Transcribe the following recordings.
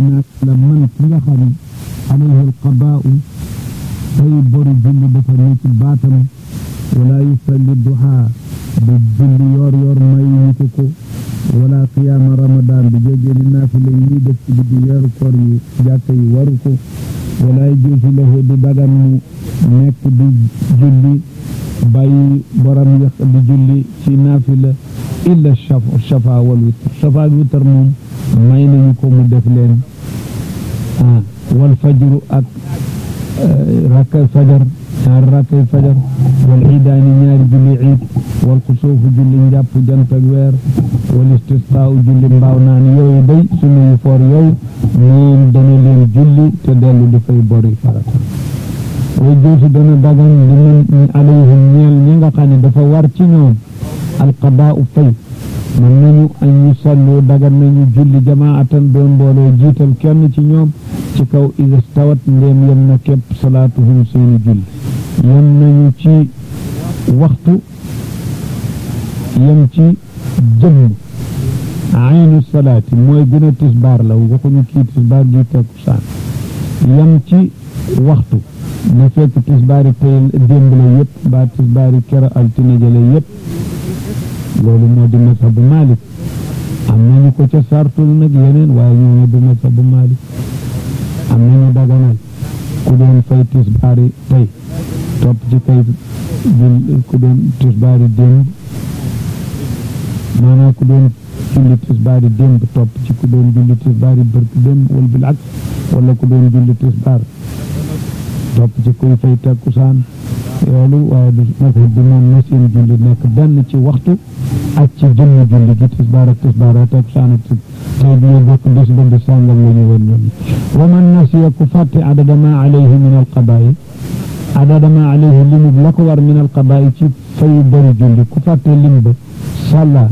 naag la man ki nga xam ne alayhi alqadaau tey bori julli dafa ne ci baatam wala yusalli duhaa du julli yoor yoor mayuñu ko ko wala qiyaama ramadan du jógee ni naafila yi ñuy def ci guddi weeru koor yi jàkka yi waru ko wala yajuuzu lahu du dagan mu nekk di julli bàyyi borom yax di julli ci naafila illa shafa wal witr shafa ak witr moom may nañu ko mu def leen ah wal fajru ak rakkay fajar ñaari rakkay fajar wal iidaani ñaari julli iid wal xusuufu julli njàpp jant ak weer wal istisqaau julli mbaaw naan yooyu day sunu yu foor yooyu moom dana leen julli te dellu di fay bori farata way joosi dana dagan li man alayhim ñeel ñi nga xam ne dafa war ci ñoom alqadaau fay mën nañu an ñu sallu dagan nañu julli jamaatan doon mbooloo jiital kenn ci ñoom ci kaw ida stawat ndéem yem na képp salaatuhum seeni julli yem nañu ci waxtu yem ci jëmm aynu salaati mooy gën a tisbaar la waxuñu kii tisbaar gi takkusaan yem ci waxtu na fekk tisbaari tey démb la yëpp mbaa tisbaari kero altine jële yëpp loolu moo di mazhabu Malik am nañu ko ca sartul nag yeneen waaye ñoo du mazhabu Malik am nañu daganal ku doon fay tisbaari tey topp ci kay jul ku doon tisbaari démb maanaam ku doon julli tisbaari démb topp ci ku doon julli tisbaari bërk démb wala bil aks wala ku doon julli tisbaar topp ci kuy fay takkusaan loolu waaye du mazhab bi moom na seen julli nekk benn ci waxtu ak ci jëmm julli gi tisbaar ak tisbaar ak takkusaan ak tey bi ñu bokk bis ba bis sàngam la ñu woon ñoom wa man nasiya ku fàtte adada ma alayhi min alqadaayi adada ma alayhi limub la ko war min alqadaayi ci fayu bari julli ku fàtte lim ba sàlla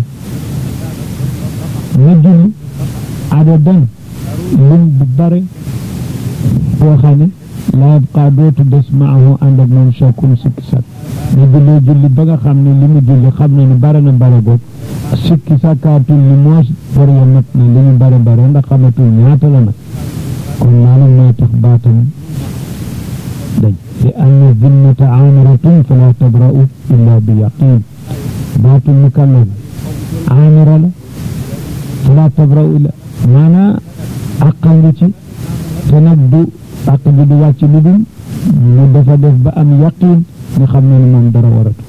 na julli adadan lim bu bare boo xam ne laa yabqaa dootu des maahu ànd ak moom shakkum sikki sak na jullee julli ba nga xam ne li mu julli xam na ne bare na bare boog sikki sakkaatul ni moos bor ya mat na li ñu bare bare ndax xamatul ñaata la nag kon loolu mooy tax baatam dañ li anna zimmata aamiratun fala tabra'u illa bi yaqin baatu mukallaf aamira la fala tabra'u illa maanaa àqal ngi ci te nag du àq bi du wàcc lu dul mu dafa def ba am yaqin nga xam ne moom dara waratu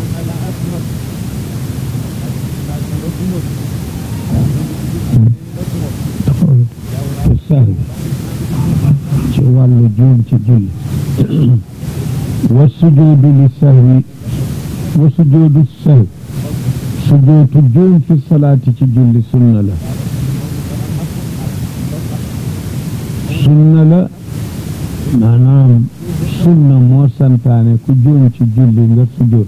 ci sahwi ci wàllu juum ci julli wa sujuudu li sahwi wa sujuudu sahwi sujuutu juum fi salaati ci julli sunna la sunna la maanaam sunna moo santaane ku juum ci julli nga sujjóot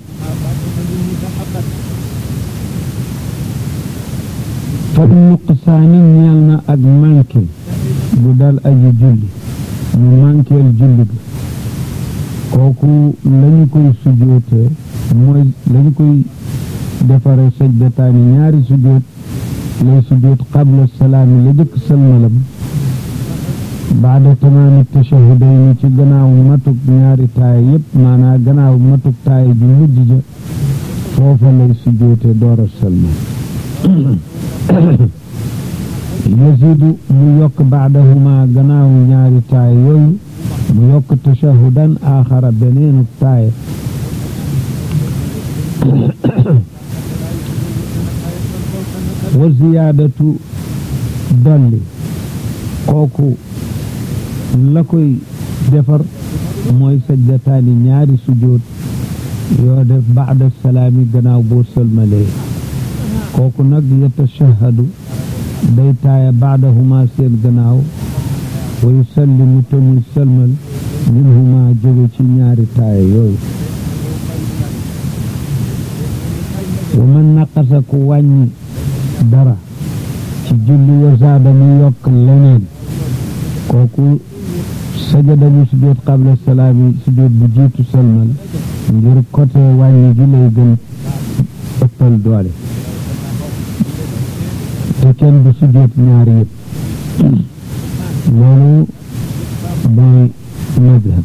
fa nuqsaani ñeel na ak manqué bu dal aji julli mu manqueel julli ga kooku lañu koy sujjóotee mooy lañu koy defare sajdataani ñaari sujjóot lay sujjóot qabla salaami la jëkk salmalam baada tamaami tashahudayni ci gannaaw matuk ñaari taay yépp maanaa gannaaw matuk taay ji mujj ja foofa lay sujjóote door a salmal yasidu mu yokk baadahuma gannaaw ñaari taay yooyu mu yokk tashahudan aaxara beneenu taay wa ziyaadatu dolli kooku la koy defar mooy sajdataani ñaari sujjóot yoo def baada salaami gannaaw boo sëlmalee kooku nag yatashahadu day taaya baadahuma seen gannaaw wa yusallimu te muy sëlmal minhuma jóge ci ñaari taaya yooyu wa man naqasa ku wàññi dara ci julli wa zaada mu yokk leneen kooku sajada mu sujjóot qabla salaami sujjóot bu jiitu sëlmal ngir côté wàññi gi lay gën ëppal doole te kenn du sujjóot ñaari yëpp loolu mooy madhab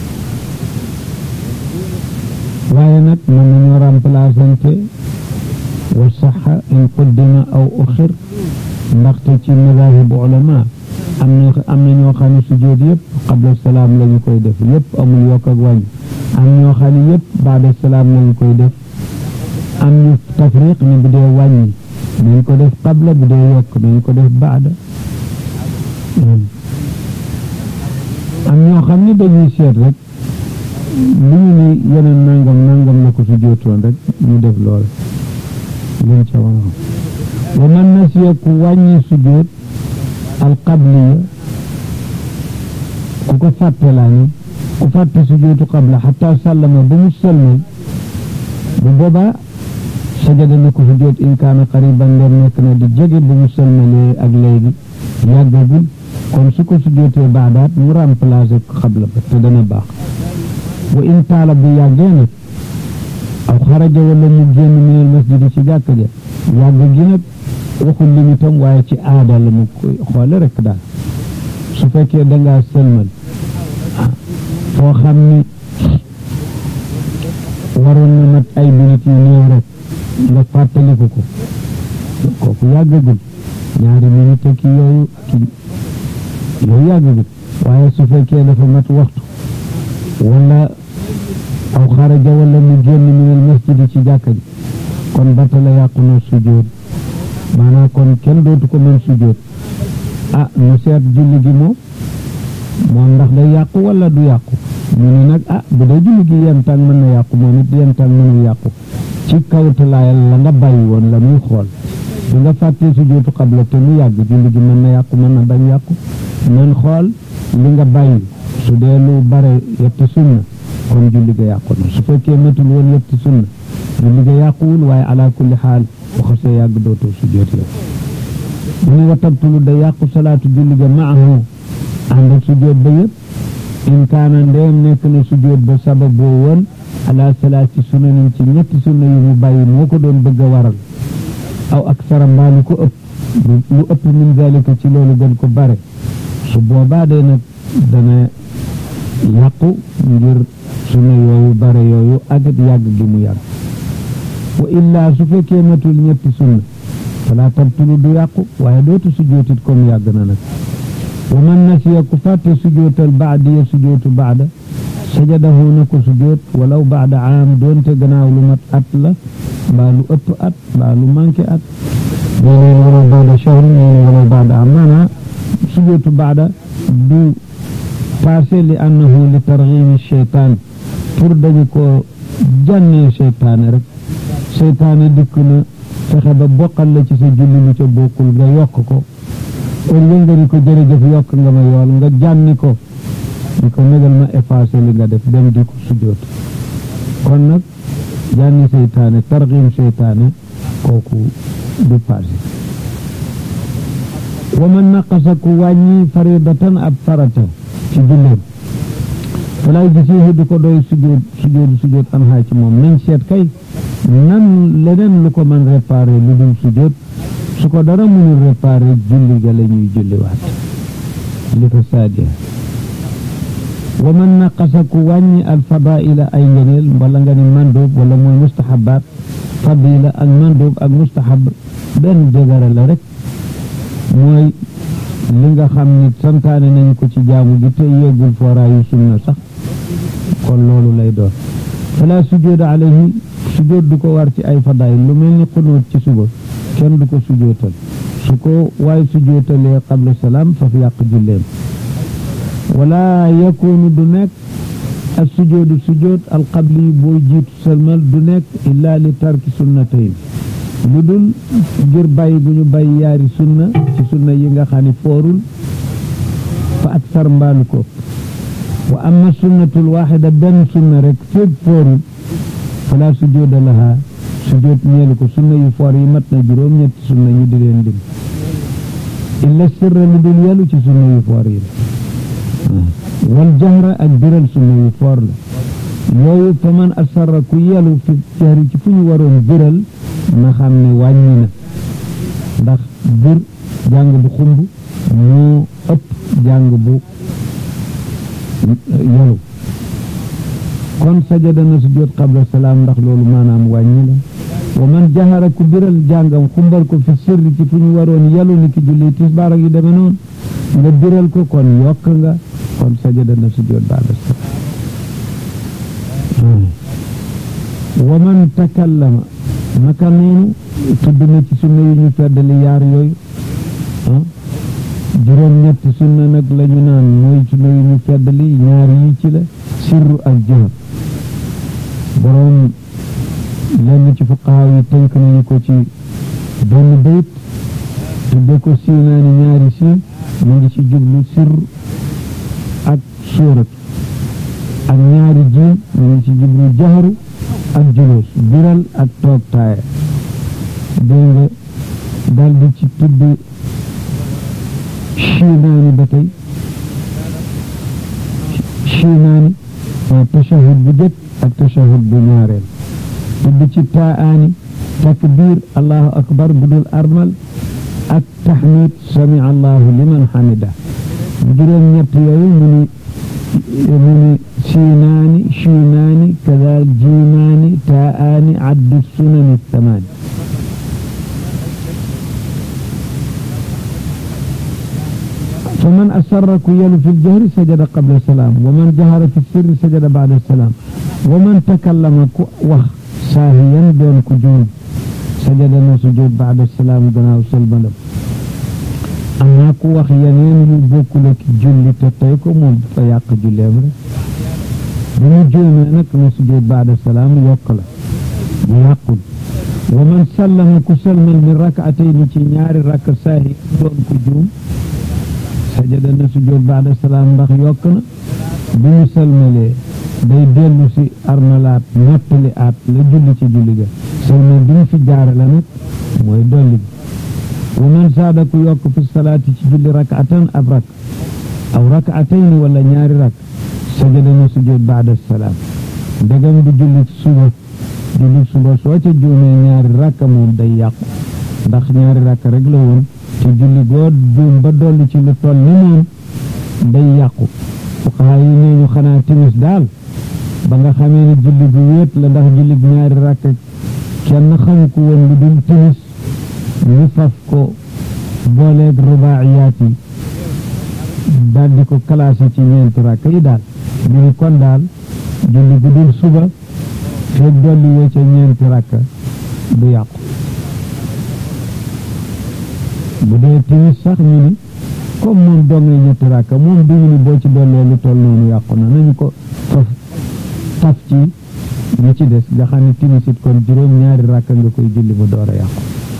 waaye nag mën nañoo remplaçante wa saxa in quddima aw uxir ndaxte ci madhahibu ulama am na am na ñoo xam ne sujjóot yëpp qabla salaam la ñu koy def yëpp amul yokk ak wàññi am ñoo xam ne yëpp baada salaam la ñu koy def am ñu tafriq ne bu dee wàññi nañ ko def qabla bu dee yokk nañ ko def baada am ñoo xam ne dañuy seet rek lu ñu ni yeneen nangam nangam la ko sujjóotoon rek ñu def lool luñ ca war a wa man nasiya ku wàññi sujjóot al qabliya ku ko fàtte laa ni ku fàtte sujjóotu qabla xataa sàllama ba mu sëlmal bu boobaa sajada na ko sujjóot in kaana qariban nder nekk na di jege bu mu sëlmalee ak léegi yàggagul kon su ko sujjóotee baadaat mu remplacé ko xabla ba te dana baax wa in taala bu yàggee nag aw xaraja wala mu génn minal masjidi ci jàkka ja yàgg gi nag waxul limitam waaye ci aada la mu koy xoole rek daal su fekkee dangaa sëlmal foo xam ni waroon na mat ay minutes yu néew rek nga fàttaliku ko kooku yàggagul ñaari minutes ak yooyu ak yooyu yàggagul waaye su fekkee dafa mat waxtu wala aw xaraja wala mu génn minal masjidi ci jàkka ji kon batala yàqu na sujjóot maanaam kon kenn dootu ko mën sujjóot ah mu seet julli gi moom moom ndax day yàqu wala du yàqu ñu ne nag ah bu dee julli gi yenn tàng mën na yàqu moom it yenn tàng mënul yàqu ci kawtalaayal la nga bàyyi woon la muy xool bi nga fàttee sujjóotu xabla te mu yàgg julli gi mën na yàqu mën na bañ yàqu nan xool li nga bàyyi su dee lu bare yetti sunna kon julli ga yàqu na su fekkee matul woon yetti sunna julli ga yàquwul waaye ala kulli xaal bu xasee yàgg dootoo sujjóot yow mu ne wa tabtulu da yàqu salaatu julli ga maahu ànd ak sujjóot ba yëpp in kaana ndeem nekk na sujjóot ba sabab boo woon ala salaati sunanin ci ñetti sunna yu mu bàyyi moo ko doon bëgg a waral aw ak sara mbaa lu ko ëpp lu ëpp min zalika ci loolu gën ko bare su boobaa de nag dana yàqu ngir sunna yooyu bare yooyu ak yàgg gi mu yàgg wa illaa su fekkee matul ñetti sunna fala tabtulu du yàqu waaye dootu sujjóotit comme yàgg na nag wa man nasiya ku fàtte sujjóotal baadiya sujjóotu baada sajadahu na ko sujjóot walaw baada aam doonte gannaaw lu mat at la mbaa lu ëpp at mbaa lu manqué at ñeneen walaw baada shahr ñeneen walaw baada aam maanaa sujjóotu baada du passé li annahu li targhimi cheytaan pour dañu ko jànnee cheytaane rek cheytaane dikk na fexe ba bokkal la ci sa julli lu ca bokkul nga yokk ko au lieu nga ni ko jërëjëf yokk nga ma yool nga jànni ko di ko negal ma effacé li nga def dem di ko sujjóot kon nag jànni seytaane targhim seytaane kooku du passé wa man naqasa ku wàññi faridatan ab farata ci julleem falay gisihi du ko doy sujjóot sujjóot sujjóot an xaa ci moom nañ seet kay nan leneen lu ko mën réparé lu dul sujjóot su ko dara mënul réparé julli ga la ñuy julliwaat li ko saadiya wa man naqasa ku wàññi al fadaila ay ngëneel wala nga ni mandoob wala mooy mustahabaat fadila ak mandoob ak mustahab benn jegara la rek mooy li nga xam ni santaane nañu ko ci jaamu gi te yeggul fooraayu sunna sax kon loolu lay doon fala sujjóoda alayhi sujjóot du ko war ci ay fadail lu mel ni xunóot ci suba kenn du ko sujjóotal su ko waaye sujjóotalee qabla salaam faf yàq julleem wala yakunu du nekk ak sujjóodu sujjóot alqabli boo jiitu salmal du nekk illa li tarki sunnatayn lu dul ngir bàyyi bu ñu bàyyi yaari sunna ci sunna yi nga xam ne foorul fa ak sar mbaalu ko wa amma sunnatul waxida benn sunna rek féeg foorul fala sujjóoda laha sujjóot ñeelu ko sunna yu foor yi mat na juróom ñetti sunna ñu di leen dim illa sirra lu dul yelu ci sunna yu foor yi la wal jahra ak biral sunna yu foor la yooyu fa man asarra ku yelu fi jahri ci fu ñu waroon biral na xam ne wàññi na ndax bir jàng bu xumb moo ëpp jàng bu yalu kon sajada na sujjóot qabla salaam ndax loolu maanaam wàññi la wa man jahara ku biral jàngam xumbal ko fi sirri ci fu ñu waroon yalu ni ki julli tisbaar ak yu deme noonu nga biral ko kon yokk nga kon sajada na sujjóot ba'da salaam wa man takallama naka noonu tudd na ci sunna yi ñu feddali yaar yooyu ah juróom ñetti sunna nag la ñu naan mooy sunna yi ñu feddali ñaar yi ci la sirru ak jëhër boroom lenn ci fuqahaa yi tënk nañu ko ci benn bayt tudde ko siinaani ñaari siin mu ngi ci jublu sirru ak suurat ak ñaari jiim mu ngi ci jublu jaharu ak julus biral ak toog taaya dégg nga dal di ci tudd chiinaani ba tey chiinaani tashahud bu jëkk ak tashahud bu ñaareel tudd ci taaani takbir allahu akbar bu dul armal ak taxmid sami allahu liman xamida juróom ñett yooyu mu ni mu ni siinaani chiinaani kadal jiimaani taaani addu sunani thamaani فمن أسر كيل في الجهر سجد قبل السلام ومن جهر في السر سجد بعد السلام ومن تكلم وخ ساهيا دون كجود سجد سجود بعد السلام دنا سلم أما كو وخ ينين يبوك لك جل تتيكو مم فياق جل أمر بني جل منك سجود بعد السلام يقل يقل ومن سلم كسلم من ركعتين تنيار رك ساهي دون كجود sajada na sujjóot baada salaam ndax yokk na bi ñu salmalee day dellu si armalaat mottali aat la julli ci julli ga salmal bi ñu fi jaare la nag mooy dolli bi wa man saada ku yokk fi salaati ci julli rakatan ab rak aw rakatayni wala ñaari rak sajada na sujjóot baada salaam ndegam du julli ci suba julli suba soo ca juumee ñaari rakka moom day yàqu ndax ñaari rakka rek la woon te julli goo juum ba dolli ci lu toll ni moom day yàqu fuqahaa yi nee ñu xanaa timis daal ba nga xamee ne julli gu wéet la ndax julli gu ñaari rakk kenn xamu ko woon lu dul timis ñu faf ko booleeg rubaa'iyaat yi daal di ko classé ci ñeenti rakk yi daal ñu ni kon daal julli gu dul suba fekk dolli woo ca ñeenti rakk du yàqu bu dee timis sax ñu ni comme moom dongay ñetti rakka moom duñu ni boo ci dollee lu toll noonu yàqu na nañu ko faf taf ci ñu ci des nga xam ne timis it kon juróom ñaari rakka nga koy julli ba door a yàqu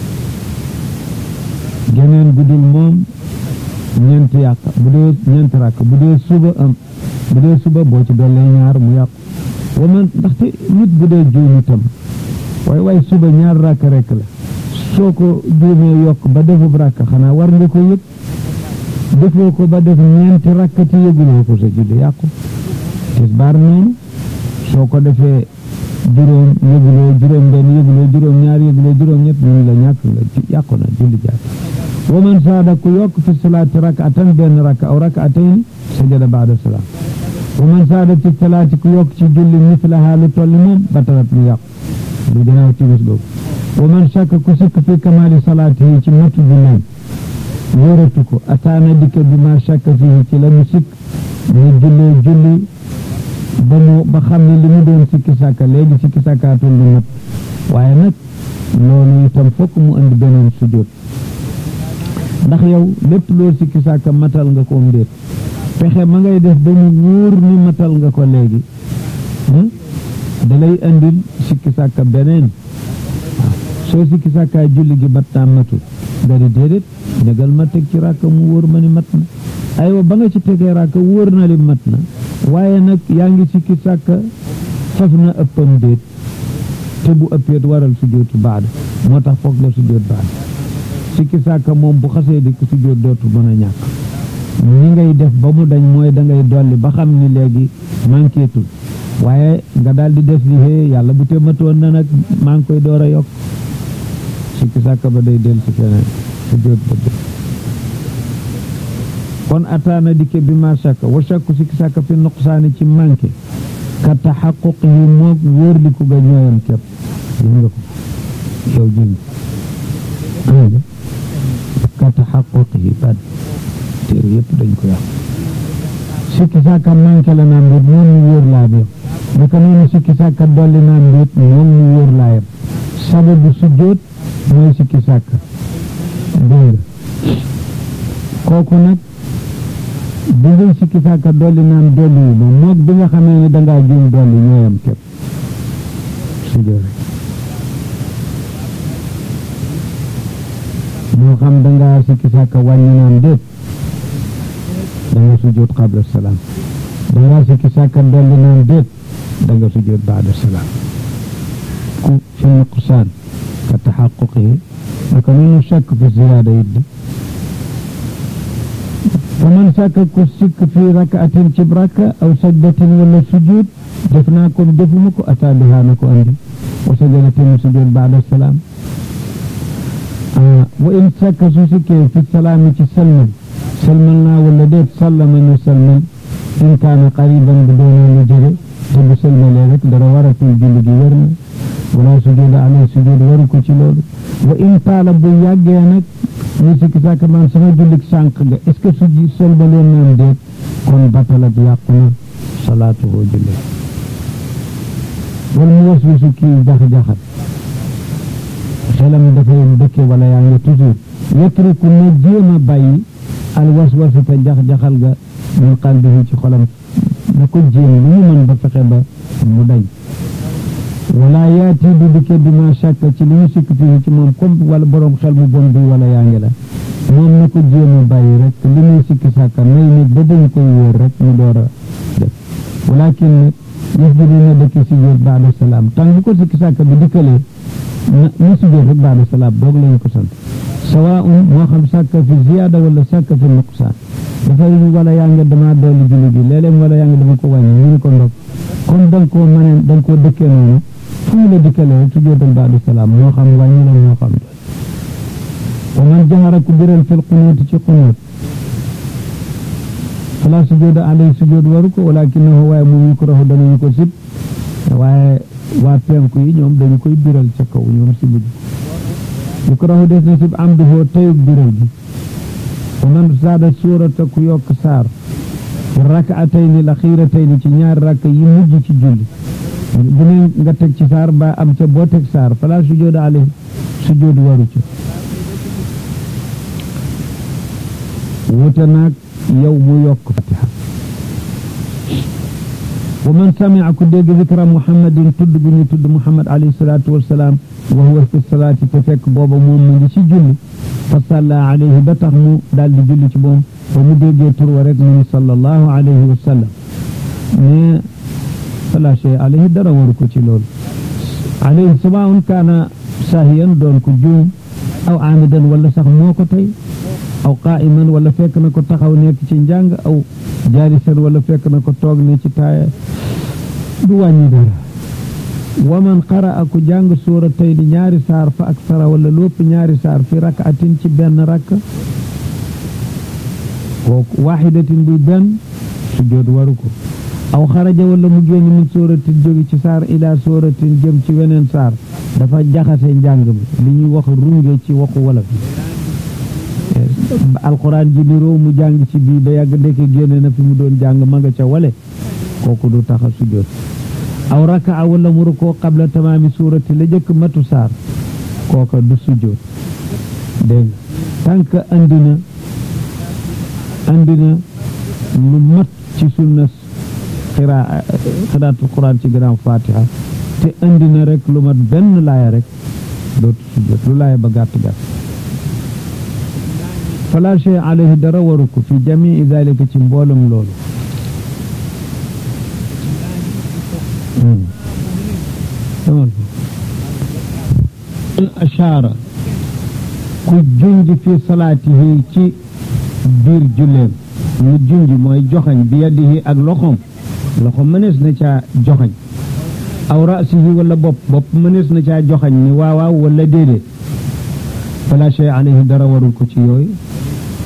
geneen guddul moom ñeenti yàq bu dee ñeenti rakka bu dee suba am bu dee suba boo ci dollee ñaar mu yàqu wa man ndaxte nit bu dee juum itam waaye waaye suba ñaar rakka rek la soo ko juumee yokk ba defub rakk xanaa war nga ko yëg defoo ko ba def ñeenti rakk te yëguloo ko sa julli yàqu tisbaar noonu soo ko defee juróom yëguloo juróom benn yëguloo juróom ñaar yëguloo juróom ñett ñu la ñàkk nga yàqu na julli jàkk wa man saada ku yokk fi salaati rakatan benn rakk aw rakatayn sajada baada salaam wa man saada fi salaati ku yokk ci julli mislaha lu tolli moom batalat mu yàqu lu gënaaw timis boobu wa man shakka ku sikk fi kamaali salaatihi ci matu julleem wóoratu ko ataana dikka bi ma shakka fii ci la mu sikk mu jullee julli ba mu ba xam ne li mu doon sikki sàkka léegi sikki sàkkaatul lu mat waaye nag loolu itam fokk mu andi beneen sujjóot ndax yow lépp loo sikki sàkka matal nga ko mbéet pexe ma ngay def ba mu wóor ni matal nga ko léegi dalay andil sikki sàkka beneen soo sikki sàkkaa julli gi mat naa matul nga di déedéet negal ma teg ci ràkka mu wóor ma ni mat na aywa ba nga ci tegee ràkka wóor na li mat na waaye nag yaa ngi sikki sàkka faf na ëppam déet te bu ëppeet waral sujjóotu baada moo tax foog nga sujjóot baada sikki sàkka moom bu xasee di ko sujjóot dootu mën a ñàkk ñi ngay def ba mu dañ mooy da ngay dolli ba xam ni léegi manquétul waaye nga daal di def ni hee yàlla bu te matoon na nag maa ngi koy door a yokk sikki sàkka ba day del si feneen sujjóot ba kon ataana dikke bi ma shakka wa shakku sikki sàkka fi nuqsaani ci manqué ka taxaquq yi moog wóor di ko ga ñooyam képp gis nga ko yow jënd nga ka taxaquq yi bad téere yëpp dañ ko yàq sikki sàkka manqué la naan mbir moom mu wóor laa bi naka noonu sikki sàkka dolli naan mbir moom mu wóor laa yam sababu sujjóot mooy sikki sàkka dégg nga kooku nag bi ngay sikki sàkka dolli naan dolli wu ma moog bi nga xamee ne dangaa juum dolli ñooyam képp sujjóot moo xam dangaa sikki sàkka wàññi naan déet danga sujjóot qabla salaam dangaa sikki sàkka dolli naan déet danga sujjóot baada salaam ku fi nuqsaan ka taxaquqi naka noonu shakk fi ziyaada it wa man sàkka ku sikk fi rakaatin cib rakka aw sajdatin wala sujud def naa ko defuma ko ataa bihaa na ko andi wa sajdatin mu sujud baada salaam wa in sàkka su sikkee fi salaami ci salmal salmal naa wala déet sallama ñu salmal in kaana qariban bu doonee lu jege te bu salmalee rek dara waratul julli gi wér na wala sujud alay sujud waru ko ci loolu wa in taala bu yàggee nag ñu sikki sàkk man sama jullik sànq ga est ce que su ji solbalee naan déet kon batalat yàqu na salaatuhu julli wala mu was wisu kii jax-jaxat xelam dafay dëkke wala yaa ngi toujours yetruku na jéem a bàyyi al waswasu te jax-jaxal ga min qalbihi ci xolam na ko jéem lu mu mën ba fexe ba mu dañ wala yaati du dikke bi ma shakka ci li ñu sikk fii ci moom comme wala borom xel mu bon bi wala yaa ngi la moom na ko jéem a bàyyi rek li muy sikki sàkka may nit ba dañ koy wóor rek mu door a def walakin nag yëf bi dina dëkk si biir baada salaam tant bu ko sikki sàkka bi dikkalee na mu si biir rek baada salaam boog lañu ko sant sawaun moo xam sàkka fi ziyaada wala sàkka fi nuqsaan dafay wala yaa ngi dama dolli julli gi léeg-léeg wala yaa ngi dama ko wàññi ñu ngi ko ndog comme da nga koo mënee da nga koo dëkkee noonu fu mu la dikkalee rek sujjóotal baada salaam moo xam wàññi la moo xam wa man jahara ku biral fil qunuuti ci qunuut fala sujjóoda alay sujjóot waru ko walakinahu waaye mu yukrahu danañu ko sib waaye waa penku yi ñoom dañu koy biral ca kaw ñoom si mujj yukrahu des na sib amduhu tayug biral gi wa man saada suurata ku yokk saar rakaatayni la xiiratayni ci ñaari rakk yi mujj ci julli bu ne nga teg ci saar ba am ca boo teg saar fala sujjóoda alay sujjóot waru ca wute naag yow mu yokk fatiha wa man samia ku dégg zikra muhammadin tudd gu ñu tudd muhammad alayhi salatu wasalaam wa huwa fi salaati te fekk booba moom mu ngi ci julli fa salla alayhi ba tax mu daal di julli ci moom ba mu déggee tur wa rek mu ni sallallahu alayhi wa sallam mais fala shay alayhi dara waru ko ci loolu alayhi sawaun kaana sahiyan doon ko juum aw amidan wala sax moo ko tey aw qaa'iman wala fekk na ko taxaw nekk ci njàng aw jaalisan wala fekk na ko toog ne ci taaya du wàññi dara wa man qara'a ku jàng suuratayni ñaari saar fa aksara wala lépp ñaari saar fi rak'atin ci benn rakk kooku waaxidatin buy benn sujjóot waru ko aw xaraja wala mu génn min sóoratin jóge ci saar ila sóoratin jëm ci weneen saar dafa jaxase njàng mi li ñuy wax runge ci waxu wolof alquran ji niroo mu jàng ci bii ba yàgg ndeke génne na fi mu doon jàng ma nga ca wale kooku du taxa sujjóot aw raka wala mu rukoo qabla tamaami suurati la jëkk matu saar kooka du sujjóot dégg nga tànk andi na andi na lu mat ci sunna xiraa xiraatul quran ci gannaaw fatiha te andi na rek lu mat benn laaya rek dootu sujjóot lu laaya ba gàtt gàtt fala shay alayhi dara waru ko fi jamii dalika ci mboolem loolu ashaara ku junj fi salaatihi ci biir julleem mu junj mooy joxañ bi yadihi ak loxoom loxo mënees na caa joxañ aw rasihi wala bopp bopp mënees na caa joxañ ni waawaaw wala déedéet fala shay alayhi dara warul ko ci yooyu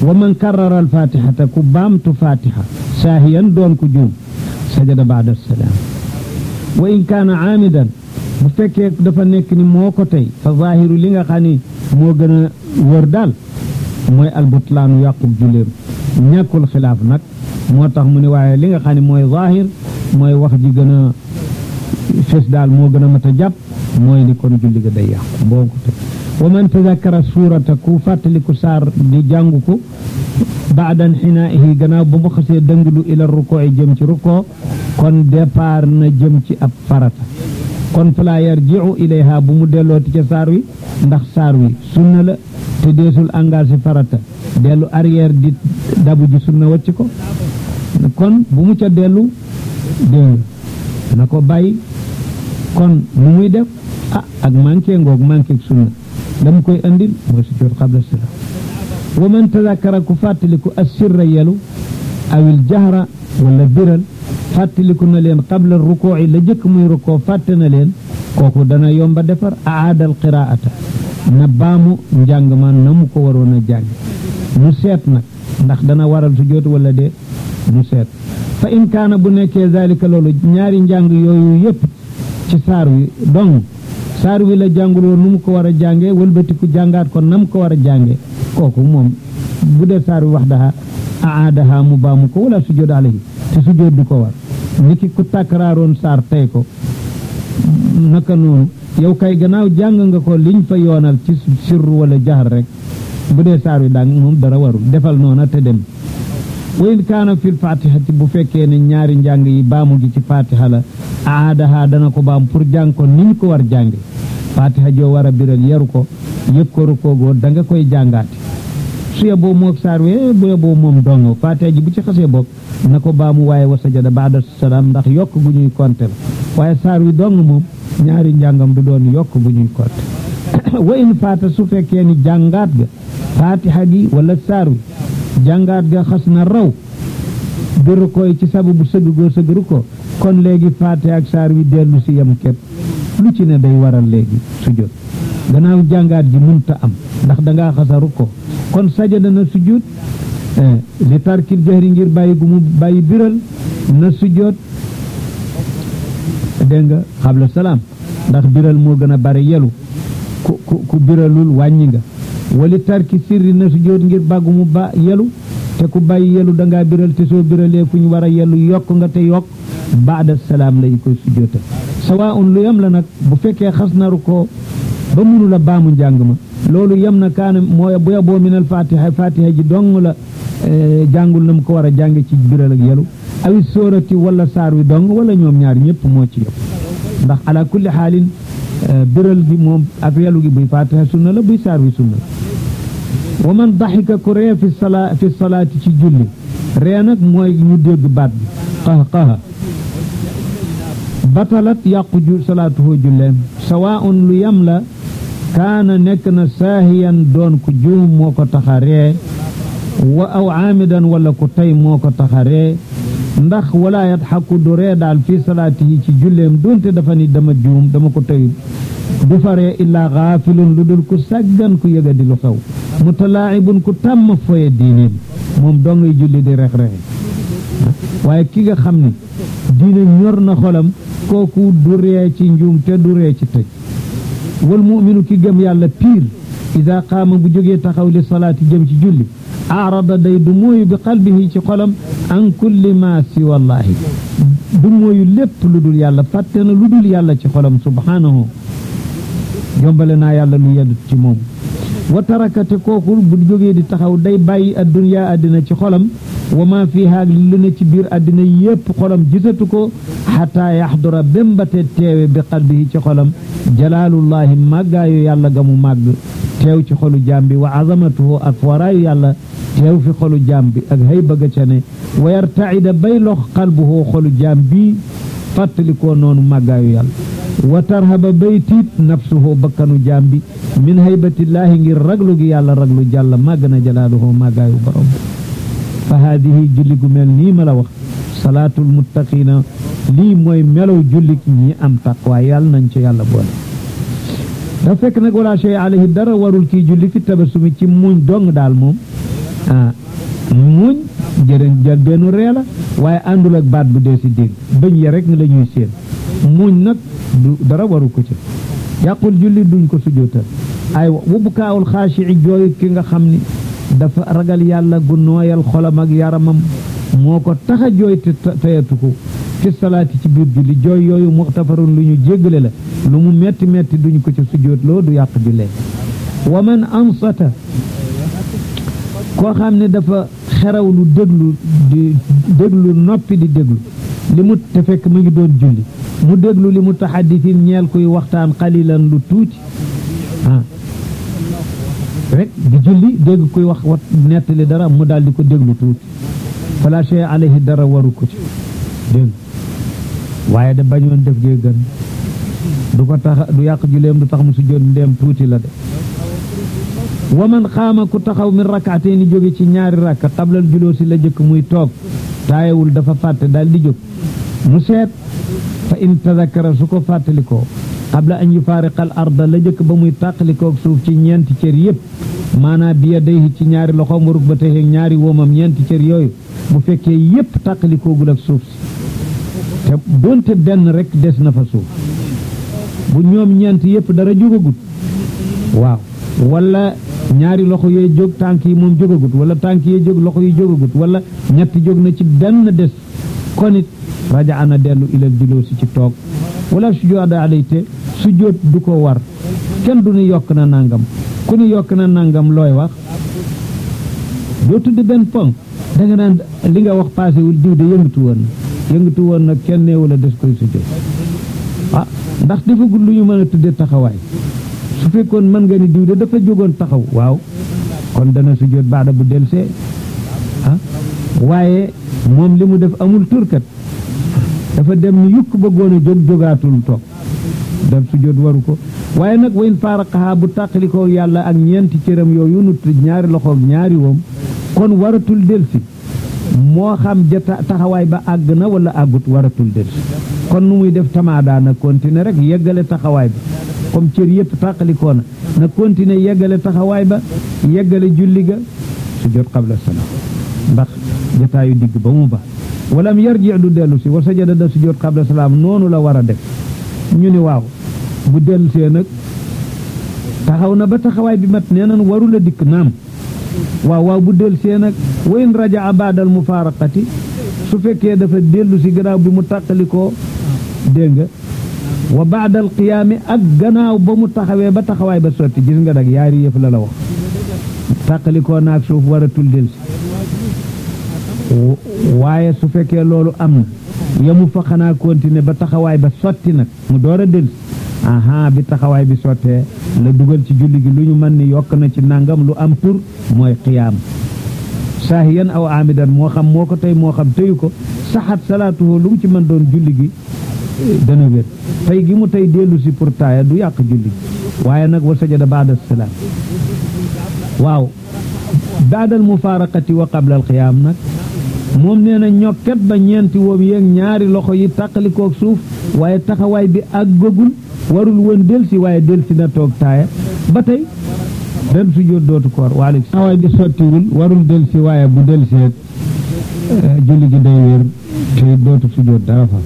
wa man karrara alfatihata ku baamtu fatiha saahiyan doon ku juum sajada baada salaam wa in kaana aamidan bu fekkee dafa nekk ni moo ko tey fa zaahiru li nga xam ni moo gën a wër daal mooy albutlaanu yàqub julleem ñàkkul xilaaf nag moo tax mu ne waaye li nga xam ne mooy zaahir mooy wax ji gën a fes daal moo gën a mat a jàpp mooy ni kon julli ga day yàqu mboo ko tey wa man tadakkara suurata ku fàttaliku saar di jàngu ko baadan xinaa'ihi gannaaw ba mu xasee dënglu ila rukoo yi jëm ci rukoo kon départ na jëm ci ab farata kon fala yarji'u ilayha bu mu dellooti ca saar wi ndax saar wi sunna la te deesul engagé farata dellu arrière di dabu ji sunna wacc ko kon bu mu ca dellu dégg na ko bàyyi kon nu muy def ah ak manqué ngoog manqué sunna dama koy andil mooy sujjóot qabla salaam wa man tadakkara ku fàttaliku assirra yelu awil jahra wala biral fàttaliku na leen qabla rukoo yi la jëkk muy rukoo fàtte na leen kooku dana yomba defar aadal qiraata na baamu njàng ma na mu ko waroon a jàng mu seet nag ndax dana waral sujjóot wala de mu seet fa in kaana bu nekkee zalika loolu ñaari njàng yooyu yépp ci saar wi dong saar wi la jànguloo nu mu ko war a jànge wëlbatiku jàngaat ko nam ko war a jànge kooku moom bu dee saar wi wax daha aadaha mu baamu ko wala sujjóot alayhi te sujjóot du ko war niki ku takraaroon saar tey ko naka noonu yow kay gannaaw jàng nga ko liñ fa yoonal ci sirru wala jaxar rek bu dee saar wi dang moom dara warul defal noona te dem wa in kaana fil fatihati bu fekkee ne ñaari njàng yi baamu gi ci fatiha la aadaha dana ko baam pour jàng ko ni ñu ko war jànge fatiha joo war a biral yaru ko yëg ko rukoogoo da nga koy jàngaati su yeboo moog saar wi bu yeboo moom dong fatiha ji bu ci xasee bokk na ko baamu waaye wa sajada baada salaam ndax yokk gu ñuy konte la waaye saar wi dong moom ñaari njàngam du doon yokk gu ñuy konte wa in faata su fekkee ni jàngaat ga fatiha gi wala saar wi jàngaat ga xas na raw bi rukoy ci sababu sëgg goo sëgg ruko kon léegi fatiha ak saar wi dellu si yem képp lu ci ne day waral léegi sujjóot gannaaw jàngaat ji mënta am ndax dangaa xasa ruko kon sajada na sujjóot li tarkil jahri ngir bàyyi gu mu bàyyi biral na sujjóot dégg nga xabla salaam ndax biral moo gën a bari yelu ku ku ku biralul wàññi nga wali tarki sirri na sujjóot ngir bàggu mu ba yelu te ku bàyyi yelu dangaa biral te soo biralee fu ñu war a yelu yokk nga te yokk baada salaam lay koy sujjóotal sawaun lu yem la nag bu fekkee xas naru ko ba mënu la baamu njàng ma loolu yem na kaana mooy bu yeboo minal fatiha fatiha ji dong la jàngul na mu ko war a jànge ci biral ak yelu awi sóorati wala saar wi dong wala ñoom ñaar ñëpp moo ci yëpp ndax ala kulli xaalin biral gi moom ak yelu gi buy fatiha sunna la buy saar wi sunna la wa man daxika ku ree fi sala fi salaati ci julli ree nag mooy ñu dégg baat bi qaha qaha batalat yàqu ju salaatuhu julleem sawaun lu yam la kaana nekk na saahiyan doon ku juum moo ko taxa ree wa aw aamidan wala ku tey moo ko taxa ree ndax wala yadxaku du ree daal fi salaatihi ci julleem doonte dafa ni dama juum dama ko tey du fa ree illaa gaafilun lu dul ku sàggan ku yëga di lu xew mutalaa'ibun ku tàmm foye diineem moom doo ngay julli di rex rexe waaye ki nga xam ne diine ñor na xolam kooku du ree ci njuum te du ree ci tëj wal mu'minu ki gëm yàlla piir ida qaama bu jógee taxaw li salaati jëm ci julli aarada day du mooyu bi qalbihi ci xolam an kulli ma si wallahi du mooyu lépp lu dul yàlla fàtte na lu dul yàlla ci xolam subhanahu jombale naa yàlla lu yeddu ci moom wa tarakate kooku bu jógee di taxaw day bàyyi adduniyaa àddina ci xolam wa ma fiha lu ne ci biir àddina yépp xolam gisatu ko xataa yaxdura bémbate teewe bi qalbihi ci xolam jalaalullahi màggaayu yàlla ga mu màgg teew ci xolu jaam bi wa azamatuhu ak waraayu yàlla teew fi xolu jaam bi ak hay bëgga ca ne wa yartaida bay lox qalbuhu xolu jaam bi fàttalikoo noonu màggaayu yàlla wa tarhaba bay tiit nafsuhu bakkanu jaam bi min haybatillaahi ngir raglu gi yàlla raglu jàlla màgg na jalaaluhu màggaayu borom fa haadihi julli gu mel nii ma la wax salaatul muttaqiina lii mooy melow julli ñi am taqwa yàlla nañ ci yàlla boole dafa fekk nag wala shay alayhi dara warul kii julli fi tabasumi ci muñ dong daal moom ah muñ jërën jël benn ree la waaye àndul ak baat bu dee si dégg bëñ ya rek la ñuy séen muñ nag du dara waru ko ci yàqul julli duñ ko sujootal ay bu kaawul xaashi'i jooyu ki nga xam ni dafa ragal yàlla gu nooyal xolam ak yaramam moo ko tax a jooy te tayatu ko fi salaati ci biir julli jooy yooyu muxtafarun lu ñu jéggale la lu mu metti metti duñ ko ci sujootloo du yàq jullee wa man ansata koo xam ne dafa xeraw lu déglu di déglu noppi di déglu li mu te fekk mu ngi doon julli mu déglu li mu taxaddisin ñeel kuy waxtaan xalilan lu tuuti ah rek di julli dégg kuy wax wat nettali dara mu daal di ko déglu tuuti fala shay alayhi dara waru ko ci dégg waaye de bañoon def gee gën du ko tax du yàq julleem du tax mu sujjóot ndeem tuuti la de wa man xaama ku taxaw min rakkaatee ni jóge ci ñaari rakka xablal juloo si la jëkk muy toog taayewul dafa fàtte daal di jóg mu seet fa in tadakara su ko fàttalikoo xabla an yufaariqal arda la jëkk ba muy tàqalikoog suuf ci ñeenti cër yépp maanaam bi yadayhi ci ñaari loxoom warug ba tey ñaari woomam ñeenti cër yooyu bu fekkee yépp tàqalikoogul ak suuf si te doonte benn rek des na fa suuf bu ñoom ñeent yépp dara jógagut waaw wala ñaari loxo yooyu jóg tànk yi moom jógagut wala tànk yi jóg loxo yi jógagut wala ñetti jóg na ci benn des kon it raja ana dellu ilal juloo si ci toog wala sujood alayte sujood du ko war kenn du ni yokk na nangam ku ni yokk na nangam looy wax doo tudd benn ponk da nga naan li nga wax paasewul diw de yëngatu woon na yëngatu woon nag kenn neewu la des koy sujood ah ndax defagul lu ñu mën a tudde taxawaay su fekkoon mën nga ni diw de dafa jógoon taxaw waaw kon dana sujjóot baada bu delsee ah waaye moom li mu def amul turkat dafa dem ni yukk bëggoon a jóg jógaatul toog def sujjóot waru ko waaye nag wayn faaraqaha bu tàqalikoo yàlla ak ñeenti cëram yooyu nu tudd ñaari loxoog ñaari woom kon waratul delsi moo xam ja taxawaay ba àgg na wala àggut waratul delsi kon nu muy def tamaada na continuer rek yeggale taxawaay bi comme cër yëpp tàqalikoo na na continuer yeggale taxawaay ba yeggale julli ga sujjóot qabla salaam ndax jataayu digg ba mu ba walam yarji du dellu si wa sajada da sujjóot qabla salaam noonu la war a def ñu ni waaw bu dellu see nag taxaw na ba taxawaay bi mat nee nan warula dikk naam waaw waaw bu dellu see nag wayn rajaa baadal mufaaraqati su fekkee dafa dellu si gannaaw bi mu tàqalikoo dégg nga wa baadal qiyaami ak gannaaw ba mu taxawee ba taxawaay ba sotti gis nga nag yaari yëf la la wax tàqalikoo naag suuf waratul del si waaye su fekkee loolu am na yamu fa xanaa continuer ba taxawaay ba sotti nag mu door a del si aha bi taxawaay bi sottee la dugal ci julli gi lu ñu mën ni yokk na ci nangam lu am tur mooy qiyaam saahiyan aw amidan moo xam moo ko tey moo xam teyu ko saxat salaatuhu lu mu ci mën doon julli gi dana wér tey gi mu tey dellu si pour taaya du yàq julli waaye nag wa sajada baada salaam waaw baadal mufaaraqati wa qabla al qiyaam nag moom nee na ñokket ba ñeenti woom yeeg ñaari loxo yi tàqalikook suuf waaye taxawaay bi àggagul warul woon del si waaye del si na toog taaya ba tey benn sujjóot dootu koor waaleykum taxawaay bi sottiwul warul del si waaye bu del seet julli gi day wér te dootu sujjóot dara fa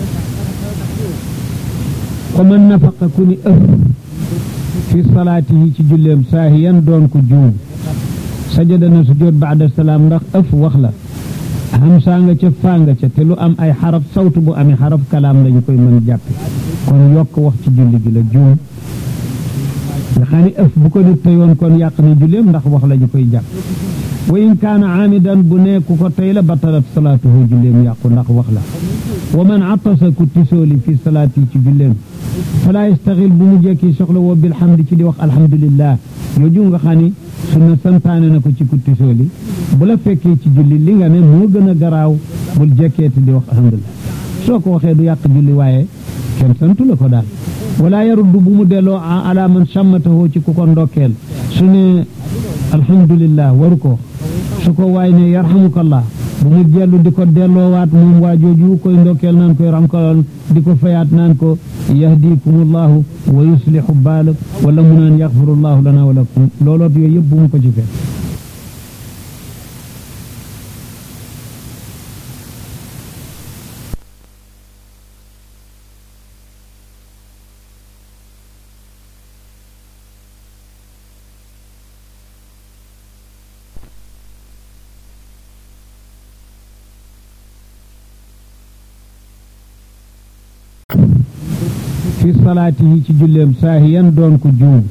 ko man nafaqa ku ni ëf fi salaatihi ci julleem saahiyan doon ko juum sajada na sujjóot baada salaam ndax ëf wax la hamsaa nga ca faa nga ca te lu am ay xaraf sawtu bu amee xaraf kalaam lañu koy mën jàppe kon yokk wax ci julli gi la juum nga xam ne ëf bu ko nit teyoon kon yàq na julleem ndax wax lañu koy jàpp wa in kaana aamidan bu nekku ko tey la batalat salaatuhu julleem yàqu ndax wax la wa man atasa ku tisooli fi salaati ci julleem fala yastaxil bu mu jekki soxla woo bilhamdi ci di wax alhamdulillah yooju nga xam ni sunna santaane na ko ci ku tisooli bu la fekkee ci julli li nga ne moo gën a garaaw bul jekkeeti di wax alhamdulillah soo ko waxee du yàq julli waaye kenn santu la ko daal wala yaruddu bu mu delloo ala man sàmmatahoo ci ku ko ndokkeel su ne alhamdulillah waru ko su ko waay ne yarhamukallah bu mu jellu di ko delloowaat moom waa jooju koy ndokkeel naan ko yarhamukallah di ko fayaat naan ko yahdikumullahu wa yuslihu baalak wala mu naan yaxfirullahu lana wa lakum looloot yooyu yëpp bu mu ko ci fekk fi salaatihi ci julleem saahiyan doon ko juum